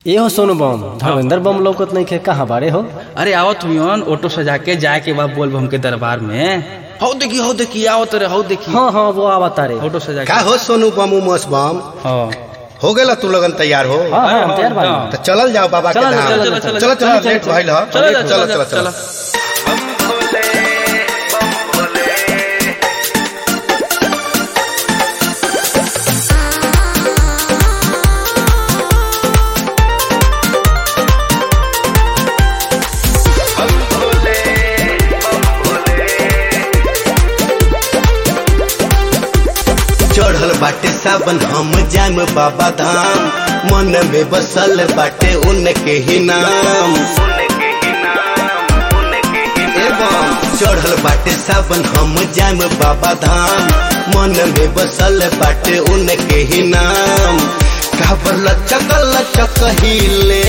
ए हो सोनू बम धर्मेंद्र बम लौकत नहीं खे कहाँ बारे हो अरे आवत हुई ऑटो सजा के जाए के बाद बोल बम के दरबार में हौ देखी हौ देखी आवत रे हौ देखी हाँ हाँ वो आवा तारे ऑटो सजा का के हो सोनू बम उमस बम हाँ हो गेला तू लगन तैयार हो हाँ हाँ हम तैयार बानी तो चलल जाओ बाबा के चलो, धाम चलो, चलो चलो, चलो चलो, चलो लेट चलो, भइल ह चलो चलो चलो चलो चढ़ल बाटे सावन हम जाम बाबा धाम मन में बसल बाटे उनके ही नाम एवं चढ़ल बाटे सावन हम जाम बाबा धाम मन में बसल बाटे उनके ही नाम काबर लचक लचक हिले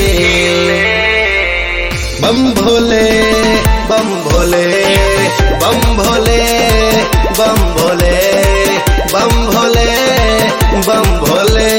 बम भोले बम भोले बम भोले बम भोले बम भोले बम भोले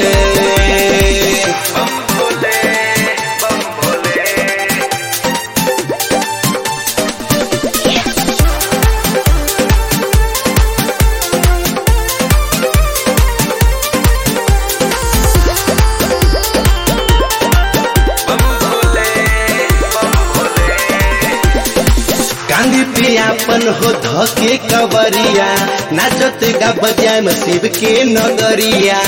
कांदी पियापन हो धके कवरिया नाचत गा बजाय में शिव के नगरिया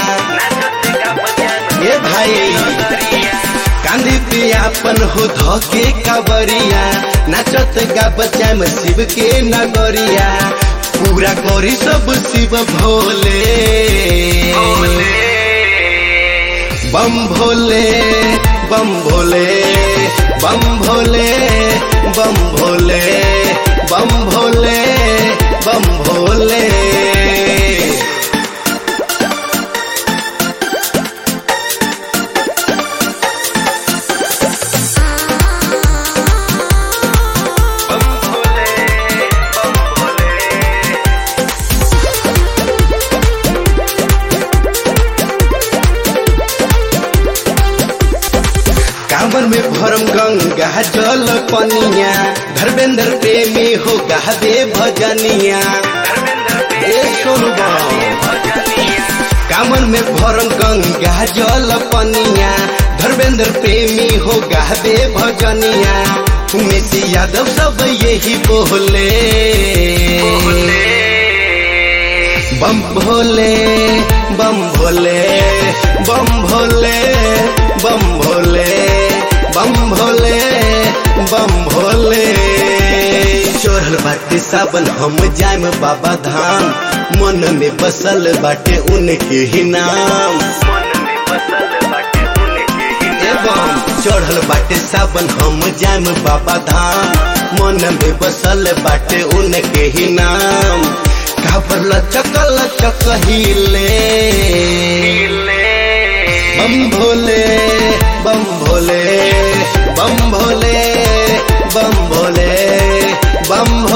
ए भाई कांदी पियापन हो धके कवरिया नाचत गा बजाय में शिव के नगरिया पूरा करी सब शिव भोले बम भोले बम भोले बम भोले बम भोले बम भोले बम भोले कांवर में भरम गंगा जल पनिया धर्मेंद्र प्रेमी हो गावे भजनिया ए सोनबा कांवर में भरम गंगा जल पनिया धर्मेंद्र प्रेमी हो गावे भजनिया उमेश यादव सब यही बोले बम भोले बम भोले बम भोले बम भोले बम भोले बम भोले चोरल बाटे सावन हम जाम बाबा धाम मन में बसल बाटे उनके ही नाम एवं चढ़ल बाटे सावन हम जाम बाबा धाम मन में बसल बाटे उनके ही नाम काबर लचक लचक हिले बम भोले बम भोले बम भोले बम भोले बम